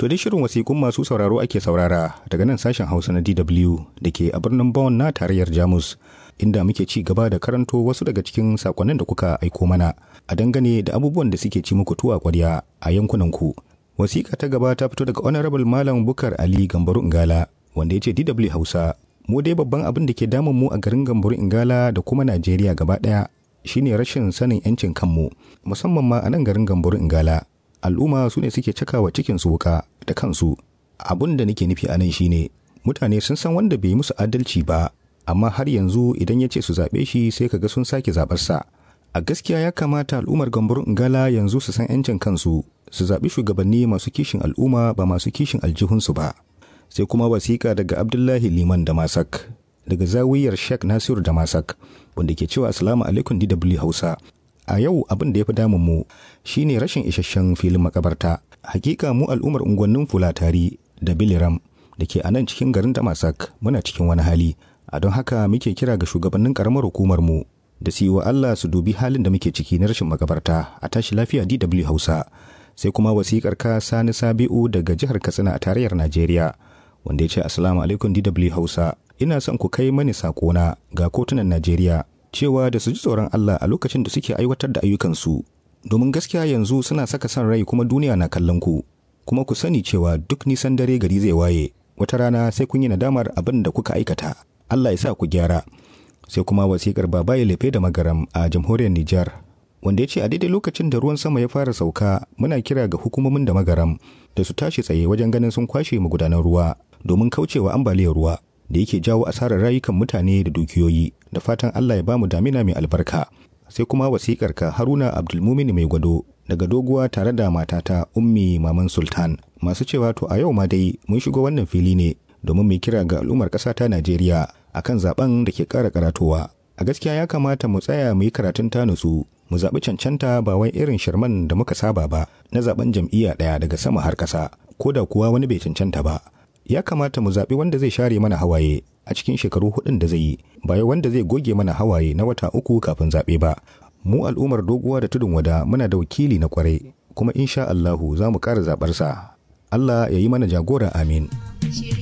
To dai shirin wasiƙun masu sauraro ake saurara daga nan sashen Hausa na DW da ke a birnin Bonn na tarayyar Jamus inda muke ci gaba da karanto wasu daga cikin sakonnin da kuka aiko mana a dangane da abubuwan da suke ci muku tuwa kwarya a yankunan ku. Wasiƙa ta gaba ta fito daga Honorable Malam Bukar Ali Gambaru Ingala wanda ya ce DW Hausa mu dai babban abin da ke damun mu a garin Gambaru Ingala da kuma Najeriya gaba ɗaya shine rashin sanin 'yancin kanmu musamman ma a nan garin Gambaru Ingala. al'umma su ne suke cakawa cikin su wuka da kansu abun da nake nufi a nan shine mutane sun san wanda bai musu adalci ba amma har yanzu idan ya ce su zaɓe shi sai kaga sun sake zaɓarsa a gaskiya ya kamata al'ummar gambarun ingala yanzu su san 'yancin kansu su zaɓi shugabanni masu kishin al'umma ba masu kishin aljihunsu ba sai kuma wasiƙa daga abdullahi liman da masak daga zawiyar sheikh nasiru da masak wanda ke cewa assalamu alaikum dw hausa a yau abin da ya fi damun mu shine rashin isasshen filin makabarta hakika mu al'ummar unguwannin fulatari da biliram da ke a nan cikin garin damasak muna cikin wani hali a don haka muke kira ga shugabannin karamar hukumar mu da su yi wa Allah su dubi halin da muke ciki na rashin makabarta a tashi lafiya DW Hausa sai kuma wasikar ka Sani Sabi'u daga jihar Katsina a tarayyar Najeriya wanda ya ce assalamu alaikum DW Hausa ina son ku kai mani sakona ga kotunan Najeriya cewa da su ji tsoron Allah a lokacin da suke aiwatar da ayyukansu domin gaskiya yanzu suna saka son rai kuma duniya na kallon ku kuma ku sani cewa duk nisan dare gari zai waye wata rana sai kun yi nadamar abin da kuka aikata Allah ya sa ku gyara sai kuma wasikar baba ya lefe da magaram a jamhuriyar Nijar wanda ya ce a daidai lokacin da ruwan sama ya fara sauka muna kira ga hukumomin da magaram da su tashi tsaye wajen ganin sun kwashe magudanan ruwa domin kaucewa ambaliyar ruwa da yake jawo asarar rayukan mutane da dukiyoyi da fatan Allah ya ba mu damina mai albarka sai kuma wasikar ka Haruna Abdulmumin mai gwado daga doguwa tare da matata Ummi Maman Sultan masu cewa to a yau ma dai mun shigo wannan fili ne domin mu kira ga al'ummar ƙasa ta Najeriya akan zaben da ke ƙara karatowa a gaskiya ya kamata mu tsaya mu yi karatun tanusu mu zaɓi cancanta ba wai irin shirman da muka saba ba na zaben jam'iyya ɗaya daga sama har ƙasa ko da kuwa wani bai cancanta ba ya kamata mu zaɓi wanda zai share mana hawaye a cikin shekaru hudun da zai yi ba wanda zai goge mana hawaye na wata uku kafin zaɓe ba mu al'ummar doguwa da tudun wada muna da wakili na kwarai kuma insha Allahu za mu ƙara zaɓarsa Allah ya yi mana jagora amin.